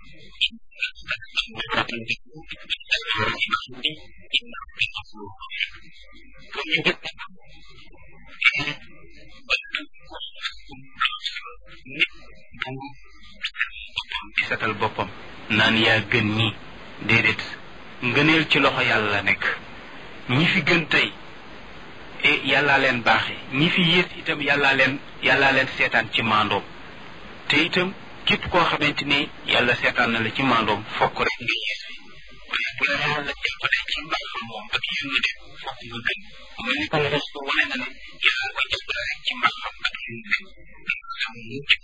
di setal boppam naan yaa gën ñi déedéet ngëneel ci loxo yàlla la nekk ñi fi gën tey e yàllaa leen baaxe ñi fi yées itam yàllaa leen yàllaa leen seetaan ci maandoom te itam képp koo xamante ni yàlla seetaan na la ci maandoom fokk rek nga yées fi waaye bu la yàlla jàppale ci mbaaxam moom ak yërmande fokk nga gën mu ni kon rasul wane na ne yàlla ko jàppale rek ci mbaaxam ak yërmande xam mucc